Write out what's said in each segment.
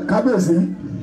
kábíyèsí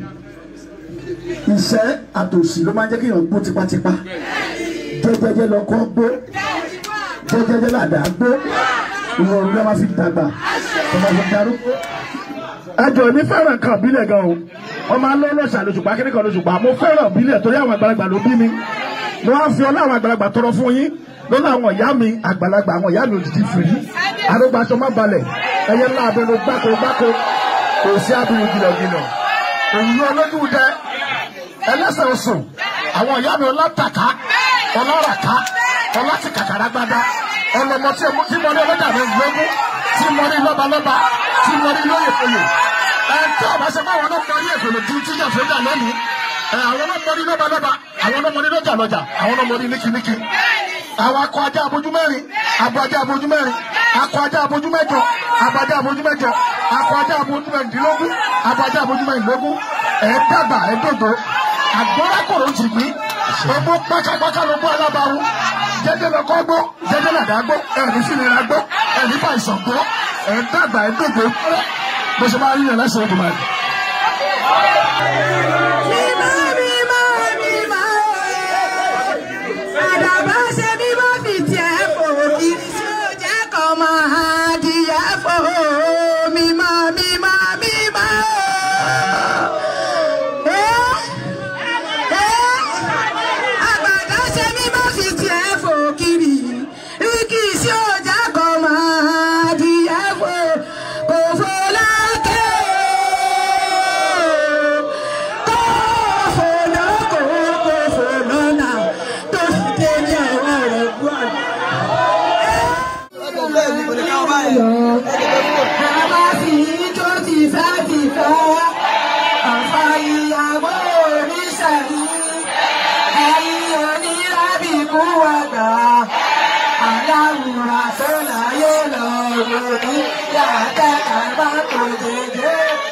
ìṣẹ́ àtòṣì ló máa ń jẹ́ kéèyàn gbó tipátipá jẹ́jẹ́jẹ́ lọ́kọ́ gbó jẹ́jẹ́jẹ́ làdá gbó ìwọ̀n ló máa fi dàgbà tó máa fi darúgbó. ẹjọ ní fẹ́ràn kan bílẹ̀ gan o wọ́n máa ń lọ́ lọ́sà lóṣùpá kíní kan lóṣùpá mo fẹ́ràn bílẹ̀ torí àwọn àgbàlagbà ló bí mi mo wá fi ọlá àwọn àgbàlagbà tọrọ fún yín lọ́nà àwọn ìyá mi àgbàlagbà àwọn ìyá mi òdìdí fìrí àrùgbàṣọ má balẹ̀ ẹyẹ ńlá abẹnú gbáko gbáko kò sí abiru gìlọ̀gìlọ̀ òyìn olójú dẹ ẹlẹ́sẹ̀ osùn àwọn ìyá mi ọlátàká ọlọ́ràká ọlátìkàkàràgbádá ọlọmọ tí mo ní ọlọ́jà mi gbógún tí mo ní lọ́balọ́ba tí mo ní lóyèfòyè ẹ tí ọba ṣe báwọn náà mọ ní èfèlè tí tí yàn fẹ́jà lónìí ẹ àwọn náà mọ ní lọ́balọ́ba àwọn náà mọ ní lọ́jà lọ́jà àwọn náà mọ ní níkíníkí àwọn akọ ajá abojú mẹ́rin abo ajá abojú mẹ́rin akọ ajá abojú mẹ́jọ abo ajá abojú mẹ́jọ akọ ajá abojú mẹ́rìndínlógún abo ajá abojú mẹ́rìndínlógún ẹ̀ dàgbà ẹ̀ dòdò àgbọ̀rákòrò ti gbí ọmọ pátápátá ló bọ́ alábàáwú jẹjẹ lọkọ gbó jẹjẹ làdá gbó ẹni fìlera gbó ẹni fàìsàn gbó ẹ̀ dàgbà ẹ̀ dòdò pẹ́rẹ́ bó ṣe máa rí yẹn lẹ́sẹ̀ ọdún báyìí. Mímọ́ mímọ́ mímọ́ àdàbà ṣe mímọ́ fi tiẹ̀ fò kiri tí ó jẹ́ kọ́ máa dìyà fò mímọ́ mímọ́ mímọ́. Àgbàdo ṣe mímọ́ fi tiẹ̀ fò kiri kí tí ó jẹ́ kọ́ máa dìyà fò kò fò lákè Aláwòrán tó láyé lọ rò ní yàtẹ̀ àbá kò dédé.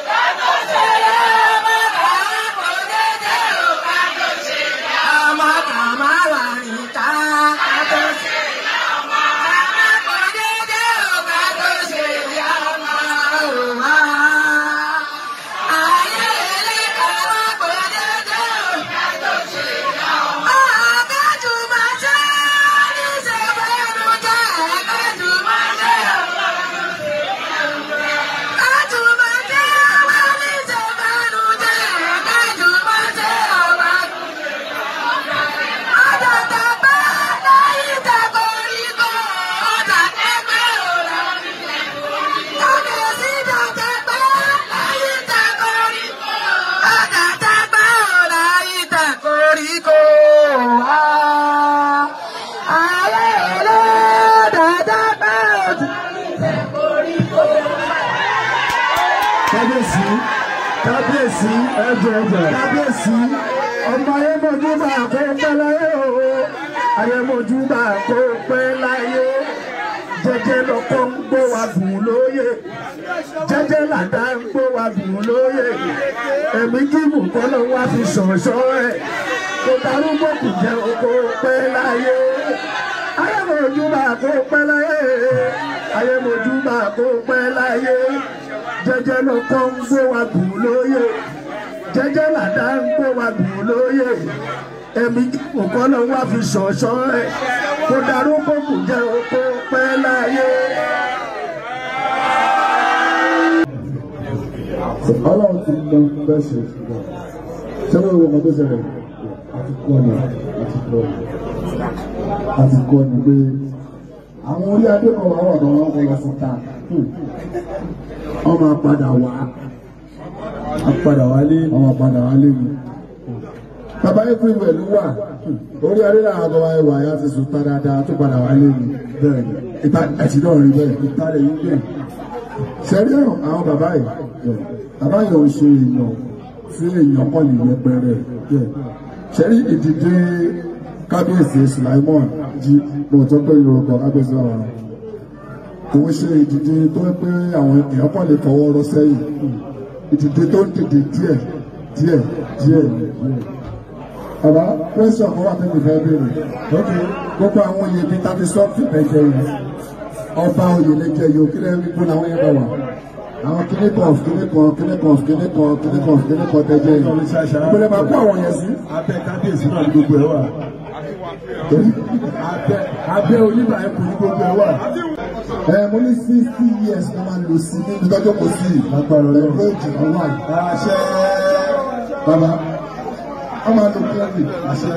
kábíyèsí kábíyèsí ẹjọ ẹjọ kábíyèsí ọmọ ayémọdúbà kó pẹ́ láyé o ayémọdúbà kó pẹ́ láyé jẹ́jẹ́ lọkọ ń gbó wa gùn lóye jẹ́jẹ́ làdá ń gbó wa gùn lóye ẹ̀mí kíkù kọ́ ló wá fi ṣọ̀ṣọ́ ẹ̀ kó darúgbó kù jẹ́ kó pẹ́ láyé ayémọdúbà kó pẹ́ láyé ayémọdúbà kó pẹ́ láyé jẹ́jẹ́ ló kọ́ ń gbé wa gùn lóye jẹ́jẹ́ làdá ń gbé wa gùn lóye ẹ̀mí òkọ́ ló wá fi ṣọ̀ṣọ́ ẹ̀ kó darúgbó kù jẹ́ oko pẹ́ láyé. ọlọ́run ti mọ bẹ́ẹ̀ ṣe ṣé wọ́n wọ ọmọ tó ṣẹlẹ̀ àti kọ́ ni àti kọ́ ni àti kọ́ ni pé àwọn orí adé kan wà wà lọ́wọ́ wọn lọ fún ta wọ́n máa padà wá apàdà wálé wọ́n máa padà wá lé mi. bàbá april pẹ̀lú wà orí adé làwọn àgbà ẹwà ya ti sùn tá dáadáa tó padà wá lé mi bẹ́ẹ̀ ni ìta ẹ̀sìn náà rí bẹ́ẹ̀ ìta rẹ̀ yín bẹ́ẹ̀. sẹ́rí àwọn bàbá yìí bàbá yìí ò ṣe èèyàn tí èèyàn kọ́ lè yẹpẹrẹ bẹ́ẹ̀. sẹ́rí ìdìde kábíyèsí Sulaimon jí mo tó pé yorùbá kábíyèsí àwọn kò ń ṣe ìdìde tó ń pé àwọn èèyàn kọ́ lè fọwọ́ rọ́ sẹ́yìn ìdìde tó ń dìde díẹ̀ díẹ̀ díẹ̀ díẹ̀. bàbá pẹ́sọ̀ kan wà tẹ́lẹ̀ fẹ́ béèrè lókè gbogbo àwọn oyè bíi tàbí sọ́ọ̀fì ẹ̀jẹ̀ yẹn ọba oyè lẹ́jẹ̀ yìí òkè lẹ́yìn gbogbo làwọn yẹn bá wà àwọn kíní kan kíní kan kíní kan kíní kan kíní kan kíní kan tẹ́jẹ́ yìí ìpínlẹ̀ máa kó àwọn yẹn sí. abẹ́ kábíyèsí náà ní gbogbo ẹ̀ wà. abẹ́ abẹ́ oníbà ẹ̀kọ́ ní gbogbo ẹ̀ wà. ẹ mo ní sixty years ni máa lò sí níbi tọ́jú kò sí Agbára Ọlọ́run. ẹgbẹ́ ìjìnlẹ̀ wà yìí. àṣẹ bàbá wọ́n máa lo kílẹ̀dì àṣẹ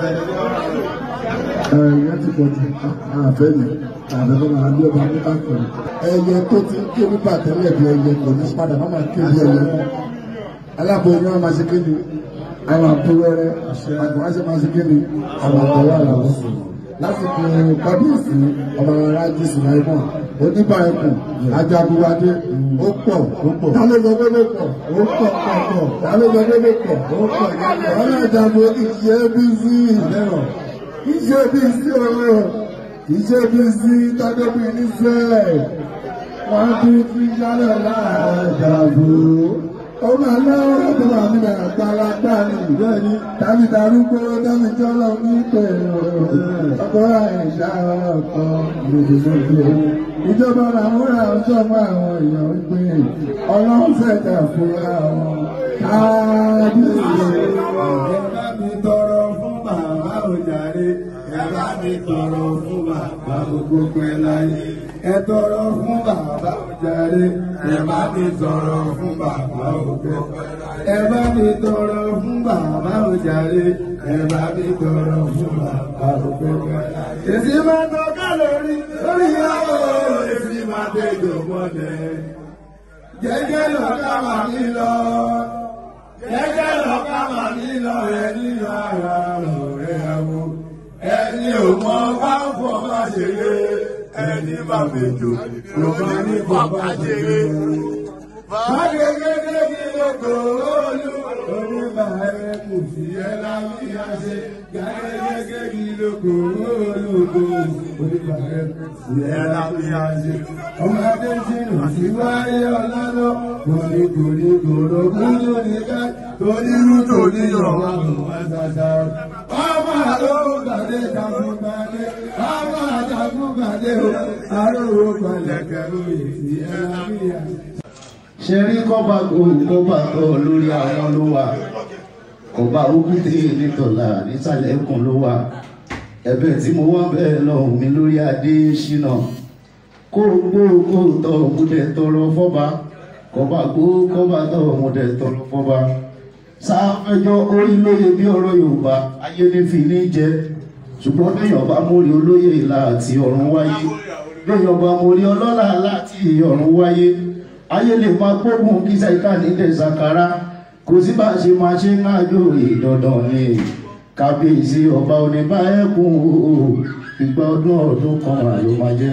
ìyẹn ti pọ̀ jù àfẹ́ ni àfẹ́fẹ́ máa bí ọba ní káàkiri. ẹyẹ tó ti ń ké nípa tẹ́lẹ̀ bí ẹyẹ kò ní padà má máa ké bí ẹyẹ mọ́. aláboyún ni wọ́n máa ṣe ké ni àwọn àbúrẹ́rẹ́ àgbọ̀n á ṣe máa ṣe ké ni àwọn àtọwọ́ àlàó sùn. lásìkò kábíyèsí ọmọ aráàlú sùnàìmọ̀ oníbà ẹkùn ajagunwadé ó pọ̀ tálẹ́ lọ gbẹ́gbẹ́ pọ̀ ó pọ̀ pọ̀ pọ̀ tálẹ́ lọ gbẹ́gbẹ́ pọ̀ ó pọ̀ yẹn. ọlọ́dàbọ̀ ìṣe bí sí ìlẹ́rọ̀ iṣẹ́ bí sí ọ̀rọ̀ iṣẹ́ bí sí tọ́jọ́bí nífẹ̀ẹ́ wọ́n bí fi yálẹ̀ láàárọ̀ ìdàgbò. ó máa lọ́wọ́ tó wà nílẹ̀ àgbàlagbà ní ìbẹ́ẹ̀ni tàbí darúgbó dábì jọ́lọ́ ní pẹ̀lú ọkọ̀ àìsà ọkọ̀ lòdòdòdò. ìjọba làmúra ọjọ́ mọ́ àwọn èèyàn ń gbé ọlọ́run fẹ̀jà fúnra wọn káàdìsì. ẹ bá mi tọrọ fún bàbá òjàre ẹ bá mi tọrọ fún bàbá gbogbo ẹ láyé ẹ tọrọ fún bàbá òjàre ẹ bá mi tọrọ fún bàbá ògbẹ ẹ bá mi tọrọ fún bàbá òjàre ẹ bá mi tọrọ fún bàbá ògbẹ èsì máa tọ́ka lórí lórí ìyàwó èsì máa tẹjọ mọ́lẹ̀ jẹ́jẹ́ lọ́ka wà mí lọ gẹ́gẹ́ lọ́ka mà nílò ẹni ara rẹ̀ àwọ̀ ẹni ò mọ bá ń fọ bá ṣeré ẹni bá mẹ́jọ ló bá ní fọ bá ṣeré. Bágẹ́gẹ́gẹ́ kí ló kò olú oníbà ẹ kò sí ẹ lábíyá ṣe. Gẹ́gẹ́gẹ́ kí ló kò olú kò oníbà ẹ kò sí ẹ lábíyá ṣe. Ọmọdé sínú àti wáyé ọlọ́dọ̀ kòní kòní kòrò kúrò nígbà torí rúdò níyọ̀ wá ṣàṣà. Ọmọ àlọ́ gbàdé jagun gbàdé, ọmọ àjàgún gbàdé o, àròwò pẹ̀lẹ́kẹ̀ lóye sí ẹ lábíyá ṣe ṣe rí kọ́ba kọ́ba tó lórí àwọn ló wà kọ́ba òkúté nítọ̀lá nísàlẹ̀ ẹkùn ló wà ẹ̀bẹ̀ tí mo wá bẹ́ẹ̀ lọ́hùn mi lórí adé ṣínà kó gbó kó tọ̀ múdẹ tọrọ fọ́ba kọ́ba gbó kọ́ba tọ̀ múdẹ tọrọ fọ́ba sáfẹ́jọ́ orí lóye bí ọ̀rọ̀ Yorùbá ayé ní fi ní jẹ ṣùgbọ́n béèyàn bá mórí olóyè láti ọ̀run wáyé béèyàn bá mórí ọlọ́lá láti ọ̀run wáyé ayé lè máa gbógun kí sẹ́ka nílẹ̀ sàkárá kò sí bá ṣe máa ṣe ń ájò ìdandan ni kábíyèsí ọba oníbà ẹkùn o ìgbà ọdún ọdún kan àló máa jẹ.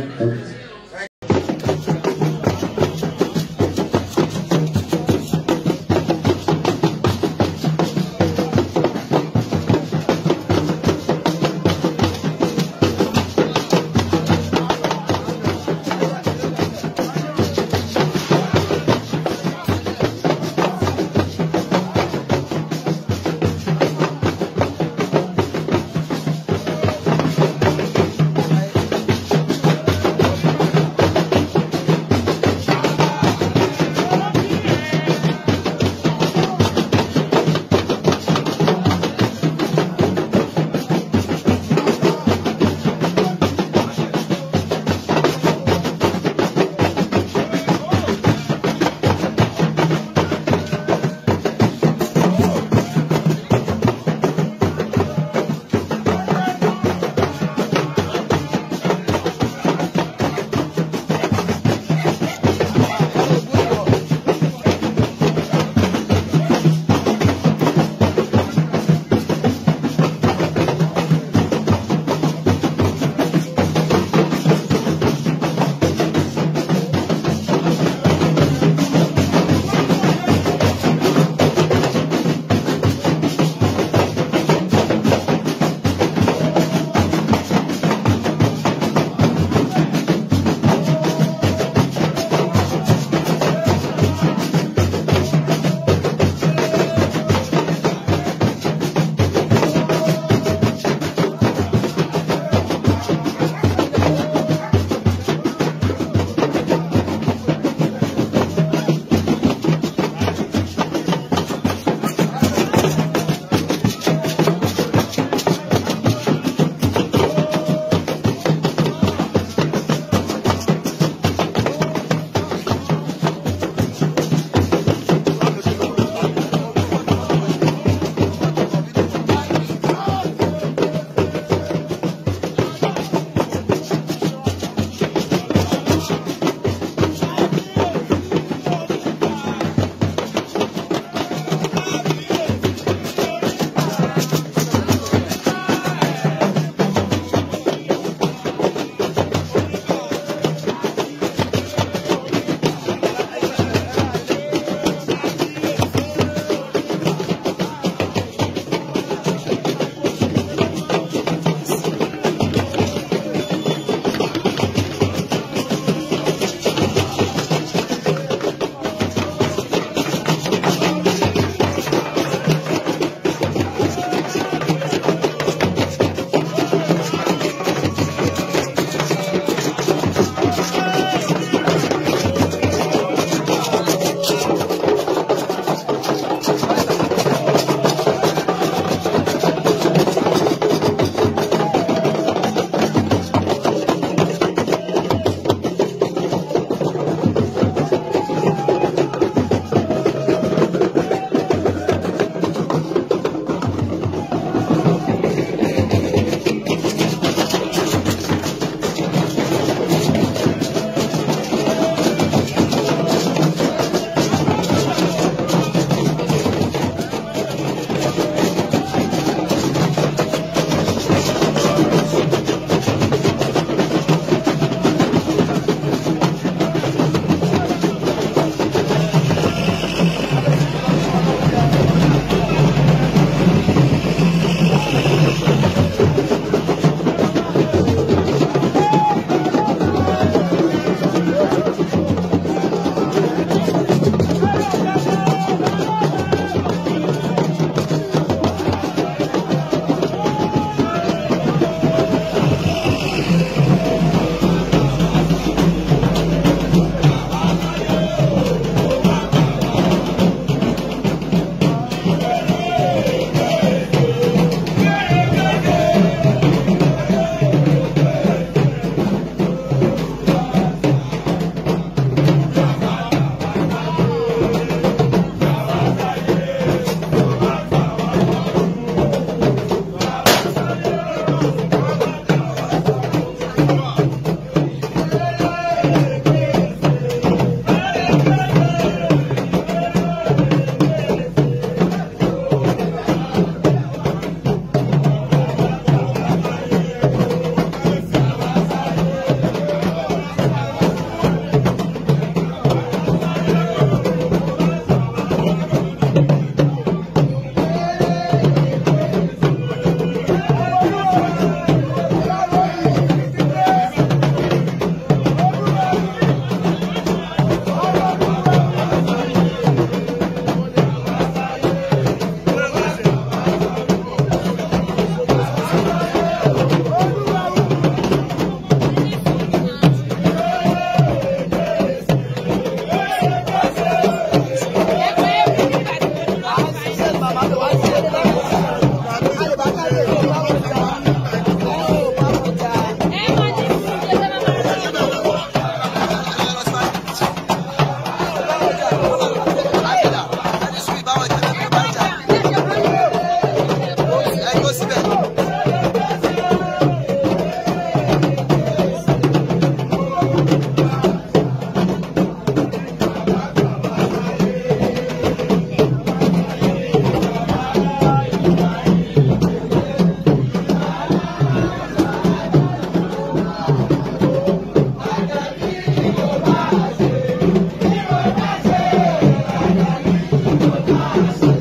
Thank you.